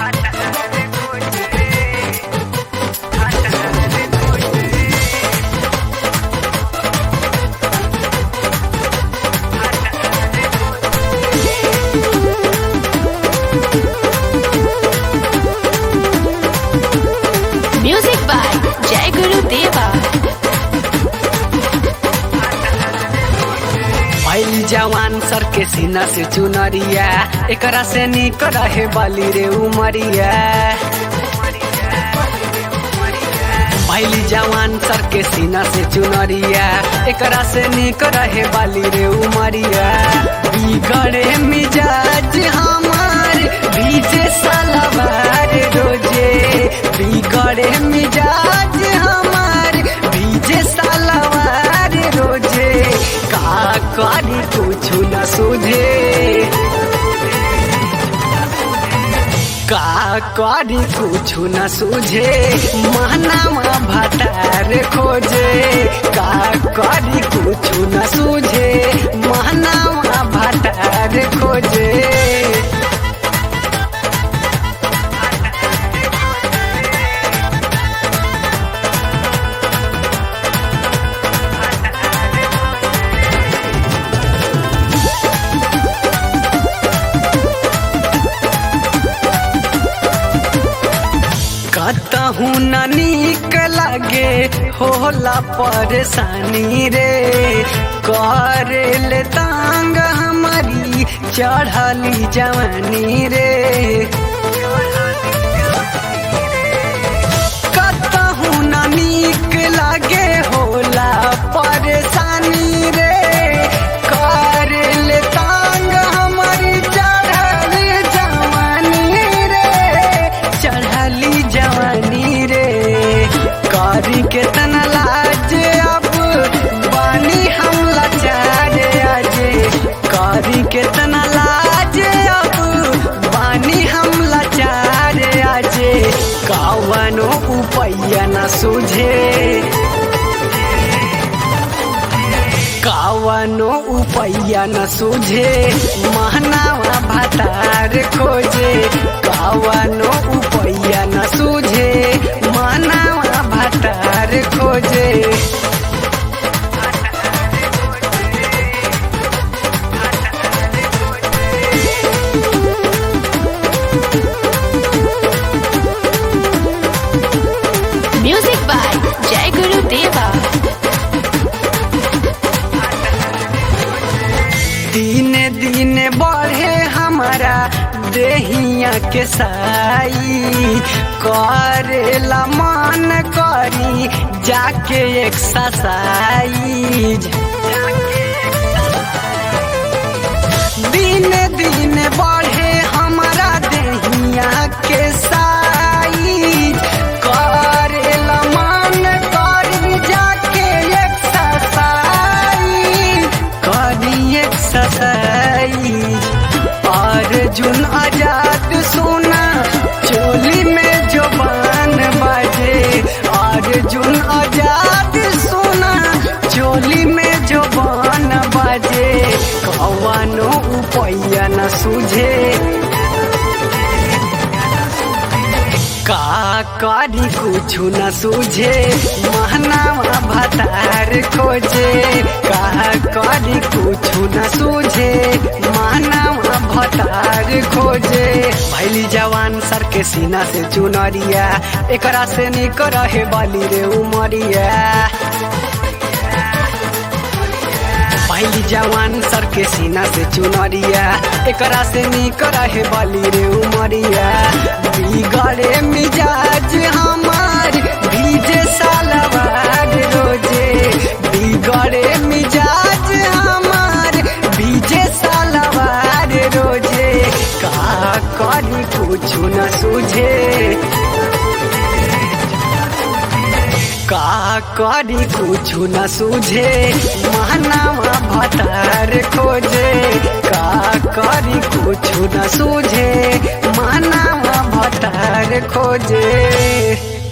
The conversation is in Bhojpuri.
Music by Jai Guru Deva. भैल जवान सर के सीना से चुनरिया एकरा से निक रहे बाली रे उमरिया भैली जवान सर के सीना से चुनरिया एकरा से निक रहे बाली रे उमरिया बिगड़े मिजाज हमार भीजे सलवार रोजे बिगड़े मिजाज हमार भीजे सलवार रोजे का करी कुछ न सुझे का करी कुछ न सुझे महनामा भटार खोजे का करी कुछ न सुझे महनामा भटार खोजे कतहू न नीक लगे होला परेशानी रे करेले तांग हमारी चढ़ली जवानी रे कतहू न नीक लगे होला परेशानी रे करेले तांग हमारी चढ़ली जवानी रे चढ़ली जवानी रे करी के तना लाज अब बानी हम लाचार आजे करी के तना लाज अब बानी हम लाचार आजे कवनो उपैया न सुझे कावनो उपैया न सुझे महनावा भतार खोजे कावनो उपैया न सुझे महनावा भतार खोजे Music by Jai Guru Deva. दिने दिने बढ़े हमारा देहिया के साई करेला मन करी जाके एक्सरसाइज दिन दिन बढ़े हमारा देहिया के साइज करेला मन करी जाके एक्सरसाइज करी एक्सरसाइज अर्जुन आजाद सोना चोली में जोबान बाजे अर्जुन आजाद सोना चोली में जोबान बाजे कवनो उपैया न सुझे का करी कुछ न सूझे महनावा भतार खोजे का करी कुछ न सूझे महनावा भतार खोजे भैली जवान सर के सीना से चुनरिया एकरा से निक रहे बाली रे उमरिया पहली जवान सर के सीना से चुनरिया एकरा से निक रहे बाली रे उमरिया बिगड़े मिजाज हमार भीजे सालवार रोजे बिगड़े मिजाज हमार भीजे सालवार रोजे का करी कुछ न सूझे का करी कुछ न सूझे महनावा भतार खोजे का करी कुछ न सूझे महनावा भतार खोजे